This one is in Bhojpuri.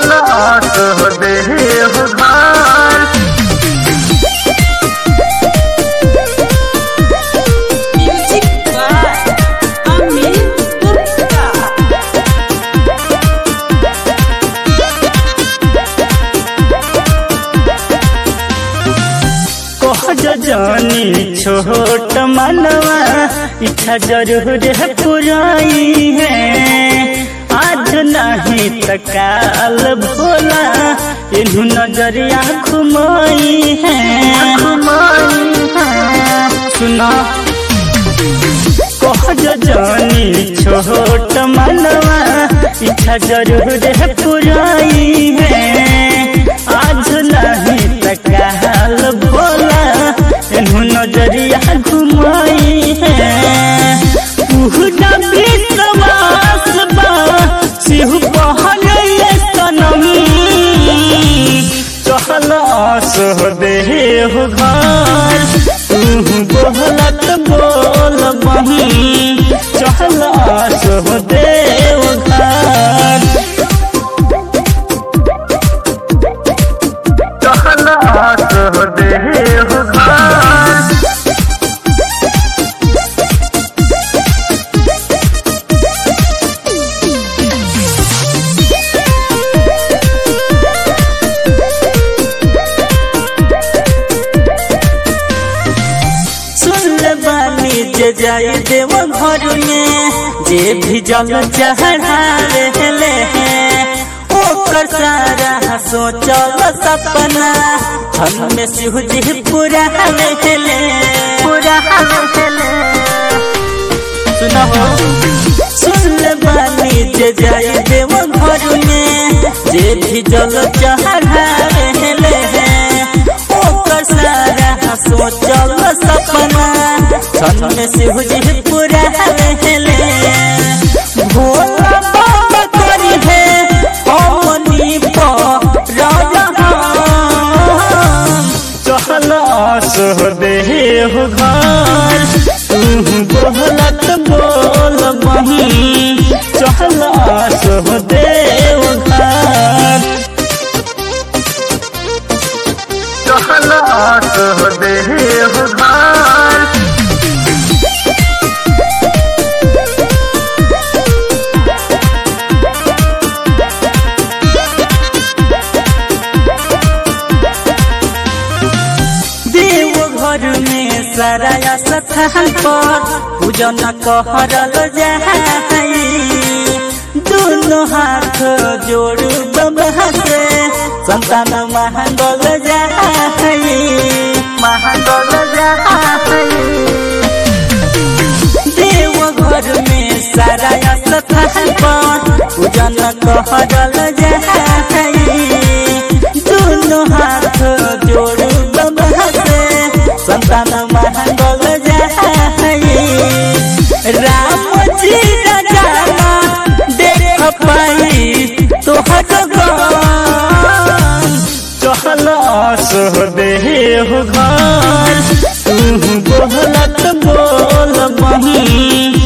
चहलात हो देव घर Music by Amit Gupta. कहज जानी छोट मनवा इच्छा जरूर है पुराई है आज नहीं त काल भोला इन्हू नजरिया घुमाई है सुना कहज जानी छोट मनवा इच्छा जरूर है पुराई है आज नहीं त काल भोला इन्हू नजरिया घुमाई है पूरा विश्वास बा सिहु पहले सनम चहल आस देह घर तू बोलत बोल बही चहल आस देव घर चहलात हो देव घर सुन बानी जे जाई देव घर में जे भी जल चढ़ावे ले ओकर सारा सोचल सपना हम में सिहु जी पूरा ले पूरा सुना हो सुन बानी जे जाई देव घर में जे भी जल चढ़ावे ले ओकर सारा सोचल सपना छन में सिहु जी पूरा ले भोला बाबा करी है हमनी पर चहल आस देह घर तू बोलत बोल बही चहल आस देव घर चहलात हो देव घर देव घर में सारा स्थान पर पूजन कहरल जाई दोनों हाथ जोड़ बाबा से संतान महंगल जाई महंगल जाई देव घर में सारा स्थान पर पूजन कहरल जाई दोनों हाथ जोड़ बाबा से संतान महंगल जाई राम जी राजा देख पाई तोहर गन चहल आस देह घर तू बोलत बोल बही